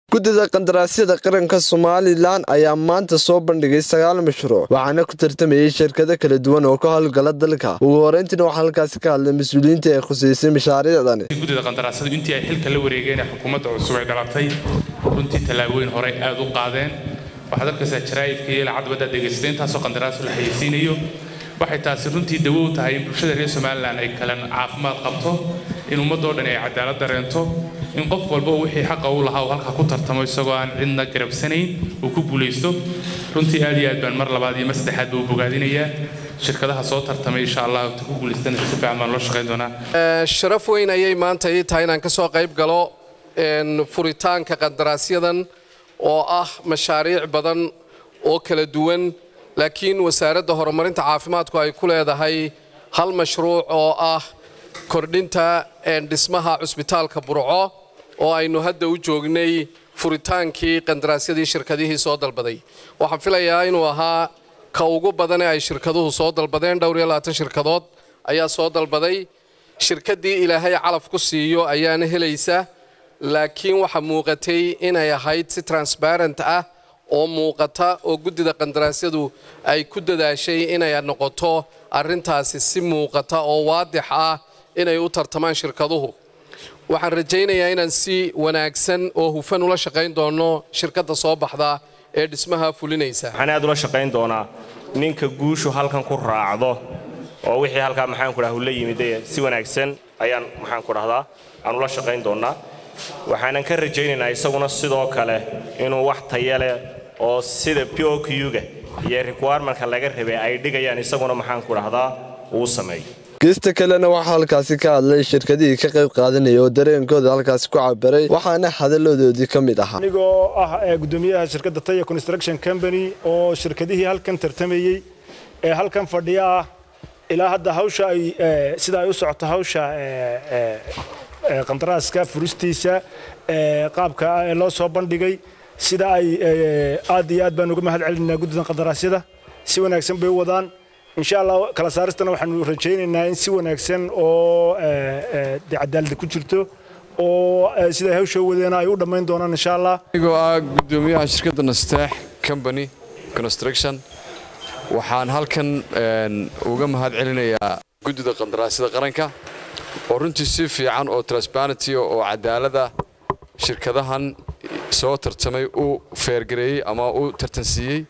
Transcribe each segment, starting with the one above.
guddida qandaraasyada qaranka somalilan ayaa maanta soo bandhigay sagaal mashruuc waxaana ku tartamayay shirkado kala duwan oo ka howlgala dalka ugu horeyntiina waxaa halkaasi ka hadlay mas-uuliyiinta ee khuseysay mashaariicdan guddida qandaraasyadu intii ay xilka la wareegeen ee xukuumadda cusub ay dhalatay runtii tallaabooyin horey aad u qaadeen waxaad arkaysaa jaraa'idka iyo lacag badda dhegaystay intaasoo qandaraasu la hayeysiinayo waxay taasi runtii dawo u tahay in bulshada reer somalilan ay kalan caafimaad qabto in ummadoo dhan ay cadaalad dareento in qof walba wixii xaqa u lahaa uu halkaa ku tartamo isagoo aan cidna garabsanayn uu ku guulaysto runtii aad iyo aad baan mar labaad iyo mar saddexaad buu bogaadinayaa shirkadaha soo tartamay insha allah ta ku guulaystana si fiican baan loo shaqayn doonaa sharaf weyn ayay maanta ii tahay inaan ka soo qayb galo furitaanka qandaraasyadan oo ah mashaariic badan oo kala duwan laakiin wasaaradda horumarinta caafimaadku ay ku leedahay hal mashruuc oo ah kordhinta dhismaha cusbitaalka burco oo aynu hadda u joognay furitaankii qandaraasyadii shirkadihii soo dalbaday waxaan filayaa inuu ahaa ka ugu badane ay shirkaduhu soo dalbadeen dhowr iyo labaatan shirkadood ayaa soo dalbaday shirkaddii ilaahay calaf ku siiyo ayaana helaysa laakiin waxaa muuqatay inay ahayd si transparent ah oo muuqata oo guddida qandaraasyadu ay ku dadaashay inay noqoto arrintaasi si muuqata oo waadix ah inay u tartamaan shirkaduhu waxaan rajaynayaa inaan si wanaagsan oo hufan ula shaqayn doono shirkadda soo baxda ee dhismaha fulinaysa waxaan aad ula shaqayn doonaa ninka guushu halkan ku raacdo oo wixii halkaa maxaanku dhaha ula yimid si wanaagsan ayaan maxaanku dhahdaa aan ula shaqayn doonnaa waxaanan ka rajaynaynaa isaguna sidoo kale inuu wax taya leh oo sida p o q-ga iyo requirementa laga rabay ay dhigayaan isaguna maxaanku dhahdaa uu sameeyo geesta kalena waxaa halkaasi ka hadlay shirkadihii ka qayb qaadanaya oo dareenkooda halkaasi ku cabiray waxaana hadaladoodii ka mid ahaa anigoo ah gudoomiyaha shirkadda taya construction company oo shirkadihii halkan tartamayey ee halkan fadhiya ah ilaa hadda hawsha ay sida ay u socoto hawsha qandaraaska furistiisa qaabka loo soo bandhigay sida ay aad iyo aad baan uga mahad celinaynaa guddidan qandaraasyada si wanaagsan bay u wadaan insha allah kala saaristana waxaanu rajaynaynaa in si wanaagsan oo de cadaalada ku jirto oo siday hawsha wadeena ay u dhammayn doonaan insha allah anigoo ah gudoomiyaha shirkadda nasteex company construction waxaan halkan uga mahad celinayaa guddida qandaraasyada qaranka oo runtii si fiican oo transparenty oo cadaalada shirkadahan soo tartamay u feergareeyey ama u tartansiiyey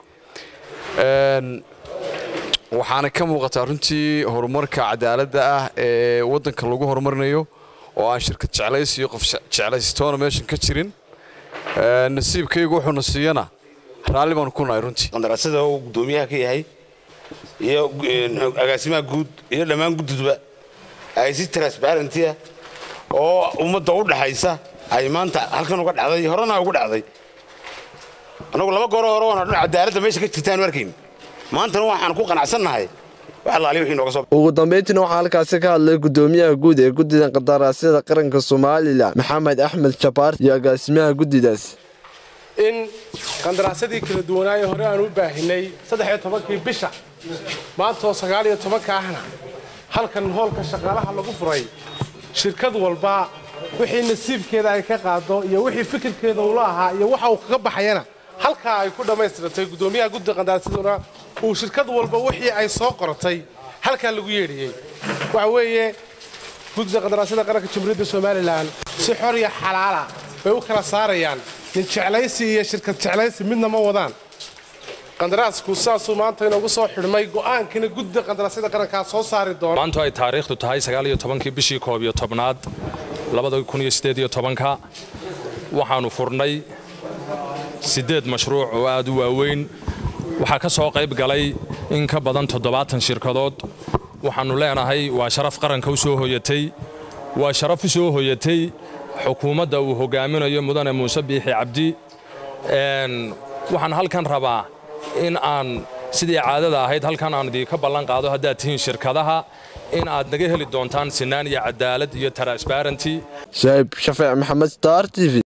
waxaana ka muuqataa runtii horumarka cadaaladda ah ee waddanka lagu horumarinayo oo aan shirkad jeclaysiyo qof jeclaystoona meeshan ka jirin nasiibkaygu wuxuuna siiyana raalli baanu ku nahay runtii qandaraasyada uu guddoomiyaha ka yahay iyo agaasimaha guud iyo dhammaan gudduduba ay si transparentia oo ummadda u dhaxaysa ay maanta halkan uga dhacday horena ugu dhacday annagu laba gooro hore waan cadaaladda meesha ka jirtaanu arkayn maantana waxaan ku qanacsannahay ugu dambeyntiina waxaa halkaasi ka hadlay gudoomiyaha guud ee guddida qandaraasyada qaranka somalilan maxamed axmed jabaar iyo agaasimaha guddidaas in qandaraasyadii kala duwanaaye hore aan u baahinay saddexiyo tobankii bisha maantaoo sagaaliyo tobanka ahna halkan hoolka shaqaalaha lagu furay shirkad walba wixii nasiibkeeda ay ka qaado iyo wixii fikirkeeda ula ahaa iyo waxa uu kaga baxayana halkaa ay ku dhammaystirantay guddoomiyaha guddida qandaraasyaduna uu shirkad walba wixii ay soo qoratay halkaa lagu yeedhiyey waxa weeye guddida qandaraasyada qaranka jamhuuriyadda somalilan si xor iyo xalaala bay u kala saarayaan nin jeclaysi iyo shirkad jeclaysi midna ma wadaan qandaraasku saasuu maanta inoogu soo xidhmay go'aankina guddida qandaraasyada qarankaa soo saari doona maantu ay taariikhdu tahay sagaaliyo tobankii bishii koob iyo tobnaad labada kun iyo siddeed iyo tobanka waxaannu furnay siddeed mashruuc oo aad u waaweyn waxaa ka soo qayb galay in ka badan toddobaatan shirkadood waxaannu leenahay waa sharaf qaranka u soo hoyatay waa sharaf u soo hoyatay xukuumadda uu hogaaminayo mudane muuse biixi cabdi waxaan halkan rabaa in aan sidii caadada ahayd halkan aan idinka ballan qaado haddaad tihiin shirkadaha in aad naga heli doontaan sinaan iyo cadaalad iyo transparenty shaib shafeec maxamed star t v